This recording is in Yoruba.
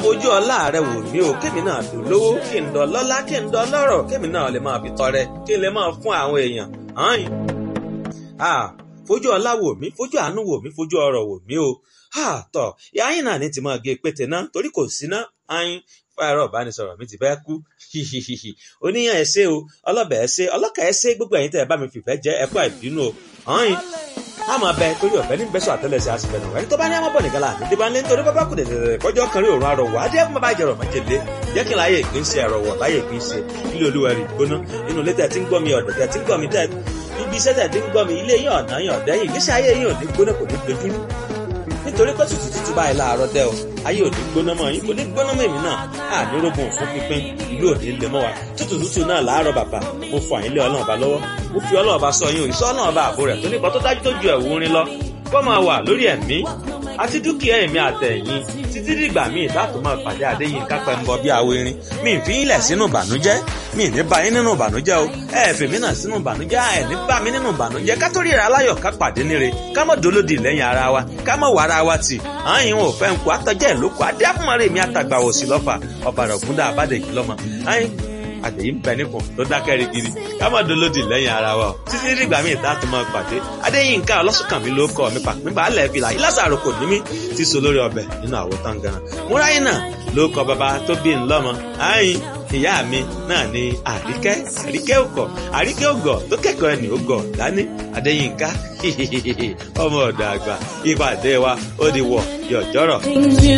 fojú ọlá rẹ wò mí o kémi náà dùn lówó kí n dọ lọ́lá kí n dọ lọ́rọ̀ kémi náà lè máa fi tọrẹ kí n lè máa fún àwọn èèyàn hàn ah fojú ọlá wò mí fojú àánú wò mí fojú ọrọ̀ wò mí o ah tọ ìyá yín náà ní ti máa gé pété náà torí kò sí ná ayin fáyọrọ ìbánisọ̀rọ̀ mi ti fẹ́ kú hihihihi oníyàn ẹ ṣé o ọlọ́bẹ̀ ẹ ṣé ọlọ́kà ẹ ṣé gbogbo ẹ̀yin tẹ́ ẹ bá mi fìfẹ́ jẹ́ ẹ kú àìbínú o ayin a máa bẹ torí ọ̀fẹ́ ní bẹ́sọ̀ àtẹ́lẹsẹ̀ àsìfẹ́ náà ẹni tó bá ní àmọ́ bọ̀ nìkan láàbí dé bá ń lé nítorí bábá kù dẹ̀dẹ̀dẹ̀ kọjọ́ kan rí òun àrọ̀wọ̀ adé fún bàbá ìjẹrọ̀ májèlé jẹ́ kí n láyé ìpín ṣe àrọ̀wọ̀ láyé ìpín ṣe ilé olúwa rí gbóná inú ilé tẹ̀ tí ń gbọ́ mi ọ̀dọ̀ tẹ̀ tí ń gbọ́ mi tẹ̀ ibi iṣẹ́ tẹ̀ tí ń gbọ́ mi ilé yín ọ̀nà yín ọ̀dẹ́ yìí ìgbésí ayé yín ò ní gbóná kò ní dojúrú nítorí pé tútù tútù báyìí láàárọ̀ dẹ́ o ayé ò ní gbóná mọ́ yín kò ní gbóná mọ́ èmi náà ànírógùn fún pínpín ìlú ò ní lè mọ́ wa tútù tútù náà láàárọ̀ bàbá mo fọ àyín lé ọlọ́run ọba lọ́wọ́ mo fi ọlọ́run ọba sọ yín òyìnbó ọlọ́run ọba àbò rẹ̀ tó nípa tó dájú tó ju ẹ̀wù orin lọ kó máa wà lórí ẹ̀mí àti dúkìá ẹ̀mí àtẹ̀yìn títí dìgbà míì láti máa pàdé àdéyìn kápẹ́ ń bọ bí awo irin mi ì fi ń lẹ̀ sínú ìbànújẹ́ mi ì ní bá yín nínú ìbànújẹ́ o ẹ ẹ̀ fèmí náà sínú ìbànújẹ́ ẹ ní bá mi nínú ìbànújẹ́ ká tó ríra aláyọ̀ ká pàdé níre ká mọ̀ dolódì lẹ́yìn ara wa ká mọ̀ wàrà wa tì àyìn ò fẹ́ ń kó àtọ́jẹ́ ìlókò adé àfúnmọ́rẹ́ mi àtàgbà òsì lọ́fà ọ̀bàrà ògúndà àbádẹ́jì lọ́mọ àyìn àtẹ̀yìn bẹ nípò tó dákẹ́ rigidi ká má dolódì lẹ́yìn ara wa o títí dìgbà míì tá a tún máa pàdé adéyínká ọlọ́sùnkànmí ló kọ́ mi pàpín balẹ̀ fìlà ìlàsàrò kò ní mí ti so lórí ọbẹ̀ nínú àwo tangaran múráyìn náà ló kọ bàbá tó bí ń lọ́mọ àyìn ìyá mi náà ni àríkẹ́ àríkẹ́ òkọ̀ àríkẹ́ ògọ̀ tó kẹ́kọ̀ọ́ ẹni ògọ̀ dání adéyínká ọmọ ọ̀dọ̀ àgbà ìpàdé wa ó di wọ̀ yọ̀jọ́rọ̀.